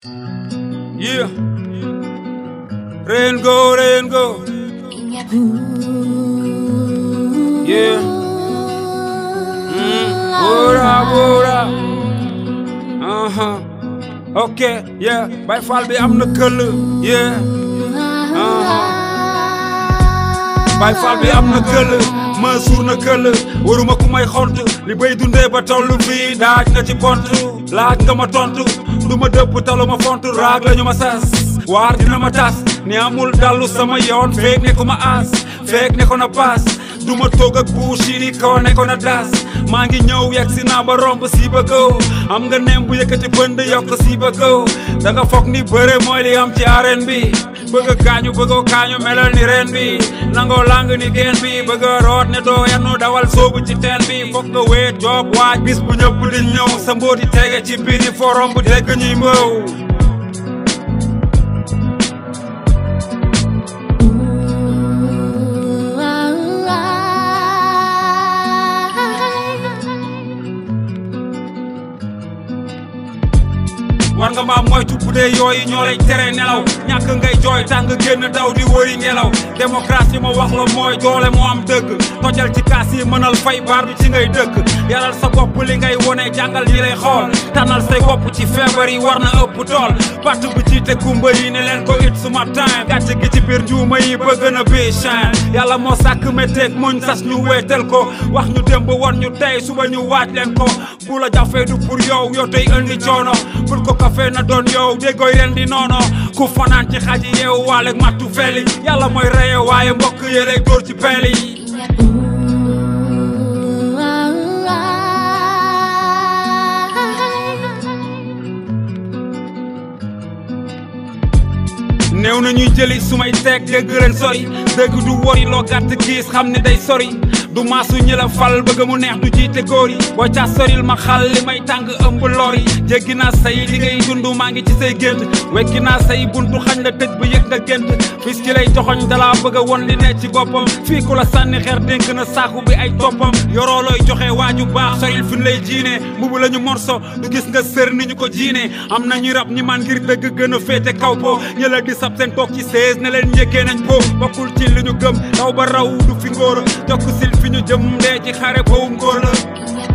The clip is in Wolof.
Yeah. Rain go, rain go. Yeah. Mm. Bora, bora. Uh huh. Okay, yeah. Bay Fall bi am na këll. Yeah. Uh huh. Bay Fall bi am na këll. Mansour na këll. waruma ku may xont li bay dundee ba tollu fii daaj nga ci pont laaj nga ma tontu du ma dëpp talu ma font raag la ñu ma sas waar dina ma tas ni amul dallu sama yoon feeg ne ko ma aas feeg ne ko na paas du ma toog ak buushiri kaw ne ko na daas maa ngi ñëw yegg si naa ba romb si ba kaw am nga neem bu yëkkati bënd yokk si ba kaw da nga foog ni bëre mooy li am ci arène bi bëgg a gaañu bëggoo kaañu melal ni reen bi nangoo lang ni geen bi bëgg a root ne doo yanu dawal soobu ci teen bi foog nga weet joob waaj bis bu ñëpp di ñëw sa mbooti tege ci biir yi forom bu dégg ñuy mbëw war nga maa moytu bu dee yooyu ñoo lay tere nelaw ñàkk ngay jooy tàng génn daw di wëri ngelaw démocratie ma wax la mooy doole moo am dëgg tojal ci kaas yi mënal fay baar bi ci ngay dëkk yaral sa bopp li ngay wone jàngal ñi lay xool tànnal say bopp ci feebar yi war na ëpp tool patt bi ci te kumba yi ne leen ko it suma time gàcce gi ci biir njuuma yi bëgg na bii chan yàlla moo sàkk métteeg muñ sas ñu wéetal ko wax ñu démb won ñu tey suba ñu waaj leen ko bu la jafee du pour yow yow tey indi coono bul ko kafe na doon yow déggooy ren di noono ku fanaan ci xaji yeewu waale mattu feli yàlla mooy reye waaye mbokk yëlay dóor ci peel yi néew na ñuy jëli su may teg dégg leen sori dëgg du wori loo gàtt giis xam ne day sori du maasu ñi la fal bëgg mu neex du jiite góor yi boo ca soril ma xal li may tàng ëmb lor yi jéggi naa say li ngay dund maa ngi ci say gént wekki naa say buntu xañ la tëj ba yëg nga gént fis ki lay joxoñ dalaa bëgg a won li ne ci boppam fii ku la sànni xeer dénk na saaku bi ay toppam yoroo looy joxe waaju baax soril fi lay jiine mbubu la ñu morso du gis nga sër ni ñu ko jiine am na ñu rab ñi man ngir dëgg gën a féete kaw po ñëla di sab seen toog ci seize ne leen njëkkee nañ ko bokkul ci li ñu gëm daw ba raw du fi ngóora jokk sil fi ñu jëm dee ci xare boobu ngóor la